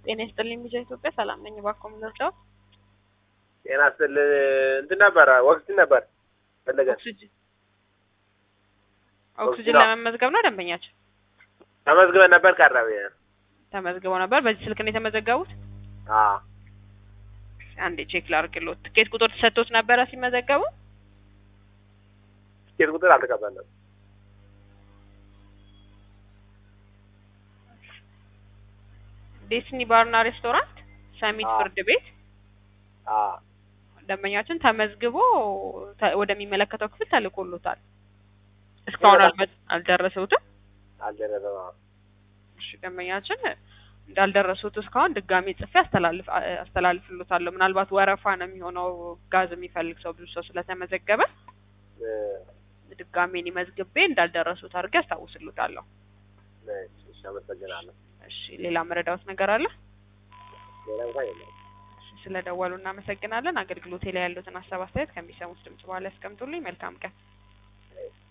ጤና ይስጥልኝ ሚዲያ ኢትዮጵያ ሰላም ነኝ። እባክዎ ምን ልርዳዎት? ጤና ይስጥልኝ እንትን ነበረ ኦክሲጅን ነበር ፈለገን ኦክሲጅን ኦክሲጅን ለመመዝገብ ነው ደንበኛችን ተመዝግበን ነበር ቀረበ። ተመዝግበው ነበር። በዚህ ስልክ ነው የተመዘገቡት? አዎ አንዴ ቼክ ላድርግልዎት። ትኬት ቁጥር ተሰጥቶት ነበረ ሲመዘገቡ? ትኬት ቁጥር አልተቀበልንም። ዴስኒ ባርና ሬስቶራንት ሰሚት አዎ። ፍርድ ቤት አዎ ደንበኛችን ተመዝግቦ ተ- ወደሚመለከተው ክፍል ተልኮሎታል። እስካሁን ይመጣል። አልመ- አልደረሰውትም። አልደረሰም። አዎ እሺ ደንበኛችን እንዳልደረሱት እስካሁን ድጋሜ ጽፌ አስተላልፍ አስተላልፍሎታለሁ። ምናልባት ወረፋ ነው የሚሆነው ጋዝ የሚፈልግ ሰው ብዙ ሰው ስለተመዘገበ እ፣ ድጋሜ እኔ መዝግቤ እንዳልደረሱት አድርጌ አስታውስሎታለሁ። እሺ፣ እሺ፣ አመሰግናለሁ። እሺ ሌላ መረዳዎት ነገር አለ? ሌላ እንኳን የለም። እሺ ስለደወሉ እናመሰግናለን። አገልግሎቴ ላይ ያሉትን ሀሳብ አስተያየት ከሚሰሙት ድምጽ በኋላ ያስቀምጡልኝ። መልካም ቀን።